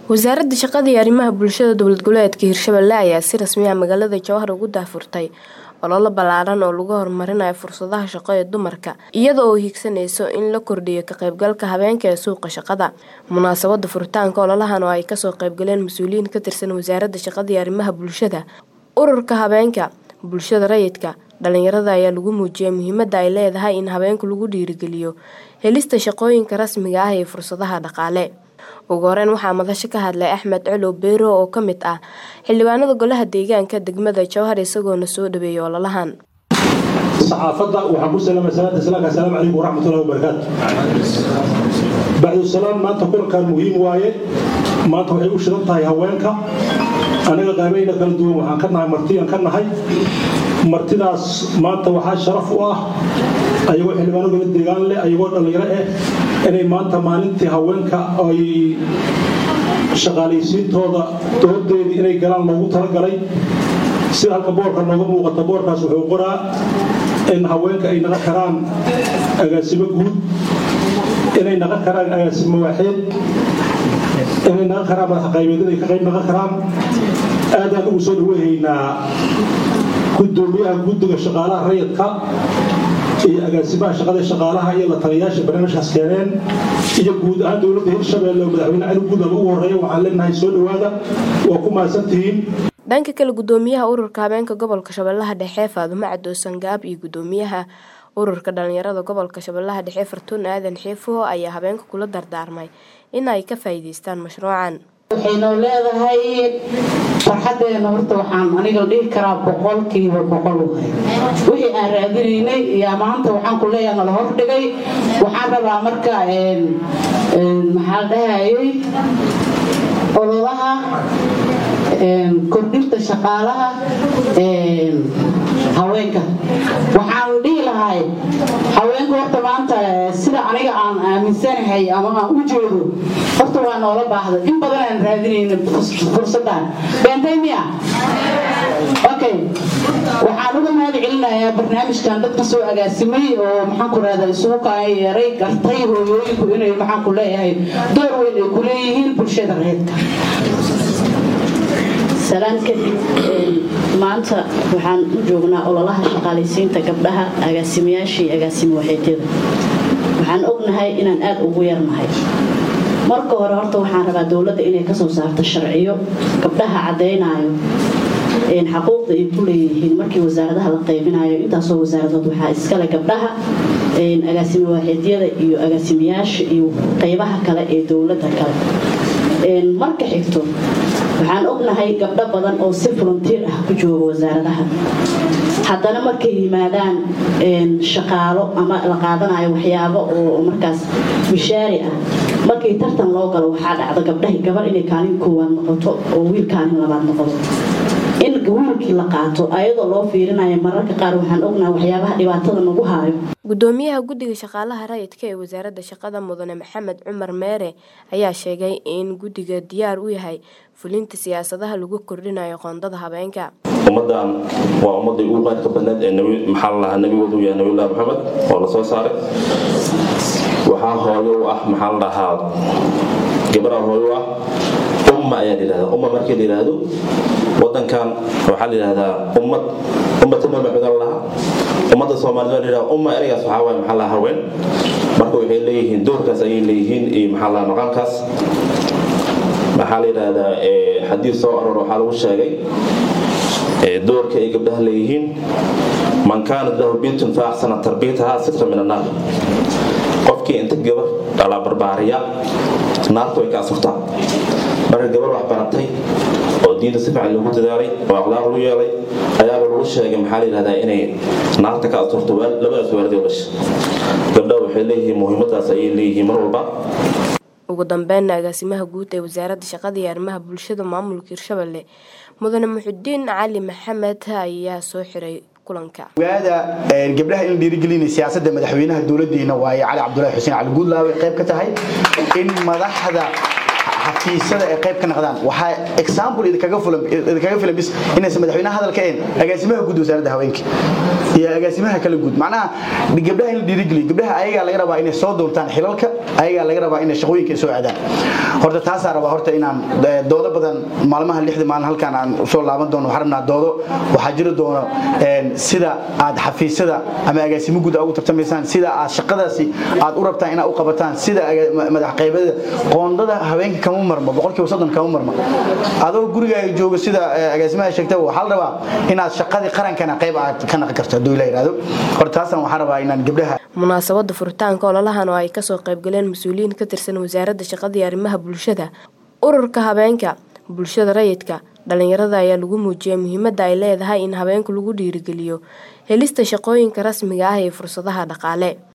wasaaradda shaqada iyo arrimaha bulshada dowlad goboleedka hirshabelle ayaa si rasmi ah magaalada jowhar ugu daafurtay ololo ballaaran oo lagu horumarinayo fursadaha shaqo ee dumarka iyada oo hiigsanayso in la kordhiyo ka qaybgalka habeenka ee suuqa shaqada munaasabada furitaanka ololahan oo ay kasoo qaybgaleen mas-uuliyiin ka tirsan wasaaradda shaqada iyo arrimaha bulshada ururka habeenka bulshada rayidka dhalinyarada ayaa lagu muujiyay muhiimada ay leedahay in habeenku lagu dhiirigeliyo helista shaqooyinka rasmiga ah iyo fursadaha dhaqaale ugu horeyn waxaa madasho ka hadlay axmed colow beero oo ka mid ah xildhibaanada golaha deegaanka degmada jowhar isagoona soo dhaweeyay ololahan saxaafadda waxaan ku salaamay salaata islaamka assalaamu calaykum waraxmatullahi wabarakaatu bacdu salaam maanta kulankan muhiim waaye maanta waxay u shidan tahay haweenka anaga qaabayna kala duwan waxaan ka nahay martiyaan ka nahay martidaas maanta waxaa sharaf u ah ayagoo xildhibaano gala deegaan leh ayagoo dhallinyaro ah inay maanta maalintii haweenka ay shaqaalaysiintooda doodeedii inay galaan loogu talagalay sida halka boorka nooga muuqata boorkaas wuxuu qoraa in haweenka ay naqan karaan agaasimo guud inay naqan karaan agaasimo waaxeed inay naqan karaan madax qaybeed inay ka qayb naqan karaan aadaan ugu soo dhaweehaynaa gudoomiyaha guddiga shaqaalaha rayidka iyo agaasimaha shaqada shaqaalaha iyo la taliyayaasha barnaamijkaas keeneen iyo guud ahaan dowladda hirshabelle oo madaxweyne cali guudaba ugu horreeya waxaan leenahay soo dhowaada waa ku mahadsantihiin dhanka kale gudoomiyaha ururka habeenka gobolka shabeellaha dhexe faadumo cadoosan gaab iyo gudoomiyaha ururka dhalinyarada gobolka shabeellaha dhexe fartuun aadan xiifo ayaa habeenka kula dardaarmay in ay ka faa'iidaystaan mashruucan waxaynoo leedahay farxadeena horta waxaan aniga dhihi karaa boqolkiiba boqol wahay wixii aan raadinaynay iyo maanta waxaan ku leeyaha nala hordhigay waxaan rabaa marka maxaa dhahayay ololaha kordhinta shaqaalaha haweenka waxaan dhihi lahay haweenka horta maanta sida aniga aan aaminsanahay ama aan u jeedo horta waa noola baahda in badan aan raadinayna fursadan beentay miya okay waxaan uga mahad celinayaa barnaamijkan dadka soo agaasimay oo maxaan ku rahdaa isugu kaa yeeray gartay hooyooyinku inay maxaan ku leeyahay door weyn ay ku leeyihiin bulshada reedka salaan kadib maanta waxaan u joognaa ololaha shaqaalaysiinta gabdhaha agaasimayaasha iyo agaasimo waxeedyada waxaan ognahay inaan aada ugu yarnahay marka hore horta waxaan rabaa dowladda inay kasoo saarto sharciyo gabdhaha caddaynayo xaquuqda ay ku leeyihiin markii wasaaradaha la qaybinayo intaasoo wasaaradood waxaa iskale gabdhaha agaasimo waaxeedyada iyo agaasimayaasha iyo qaybaha kale ee dowladda kale marka xigto waxaan ognahay gabdho badan oo si volunteer ah ku jooga wasaaradaha haddana markay yimaadaan shaqaalo ama la qaadanayo waxyaabo oo markaas mishaari ah markii tartan loo galo waxaa dhacda gabdhahi gabar inay kaalin koowaad noqoto oo wiil kaalin labaad noqdo in wiilkii la qaato ayadoo loo fiirinayo mararka qaar waxaan ognahay waxyaabaha dhibaatada nagu haayo gudoomiyaha guddiga shaqaalaha rayidka ee wasaaradda shaqada mudane maxamed cumar meere ayaa sheegay in guddiga diyaar u yahay fulinta siyaasadaha lagu kordhinayo qoondada habeenka ummadan waa ummadii ugu qayrka badneed ee maxaa lalahaa nabigoodu yahay nabiyullahi maxamed oo la soo saaray waxaa hooyo u ah maxaa la dhahaa gabadha hooyo u ah umma ayaa la yidhahdaa umma markii la yidhaahdo wadankan waxaa la yidhahdaa ummad ummata nabi maxamed la lahaa ummadda soomaalida waa la yidhahdaa umma ereygaas waxaa waaye maxaa lahaa haween marka waxay leeyihiin doorkaas ayay leeyihiin iyo maxaa lahaa maqaamkaas maxaa la yidhaahdaa xadiis soo aror waxaa lagu sheegay doorka ay gabdhaha leeyihiin man kaanat lahu bintun fa axsana tarbiyataha sitra min annaar qofkii inta gabar dhalaa barbaariya naarta way ka asurtaa marka gabar wax baratay oo diinta si fiican loogu dadaalay oo akhlaaq lagu yeelay ayaaba lagu sheegay maxaa la yidhahdaa inay naarta ka asurto labadaas waalidoo dhasha gabdhaha waxay leeyihiin muhiimadaas ayay leeyihiin mar walba ugu dambeynna agaasimaha guud ee wasaaradda shaqada iyo arrimaha bulshada maamulka hirshabelle mudane muxudiin cali maxamed ayaa soo xiray kulanka ogaada gabdhaha in la dhiirigelinay siyaasadda madaxweynaha dowladeena waaye cali cabdulaahi xuseen cali guudlaawe qayb ka tahay in madaxda xafiisyada ay qayb ka noqdaan waxaa example idinkaga fulan idinkaga filan bis inaysan madaxweynaha hadalka een agaasimaha guud wasaaradda haweenka iyo agaasimaha kala guud macnaha gabdhaha in la dhiirigeliyo gabdhaha ayagaa laga rabaa inay soo doontaan xilalka ayagaa laga rabaa inay shaqooyinka soo aadaan horta taasaa rabaa horta inaan doodo badan maalmaha lixda maalin halkaan aan soo laaban doono waxaan rabnaa doodo waxaa jiri doono sida aad xafiisyada ama agaasimo guud ugu tartamaysaan sida aad shaqadaasi aad u rabtaan inaad u qabataan sida madax qaybada qoondada haweenka kama marmo boqolkiiba soddon kama marmo adoo gurigaaga joogo sida agaasimaha sheegtay waxaa la rabaa inaad shaqadii qarankana qayb aad ka naqi karto hadduu ila yidhaahdo horta taasaan waxaan rabaa inaan gabdhaha munaasabada furitaanka ololahan oo ay kasoo qaybgaleen mas-uuliyiin ka tirsan wasaaradda shaqada iyo arrimaha bulshada ururka habeenka bulshada rayidka dhalinyarada ayaa lagu muujiyay muhiimada ay leedahay in habeenku lagu dhiirigeliyo helista shaqooyinka rasmiga ah iyo fursadaha dhaqaale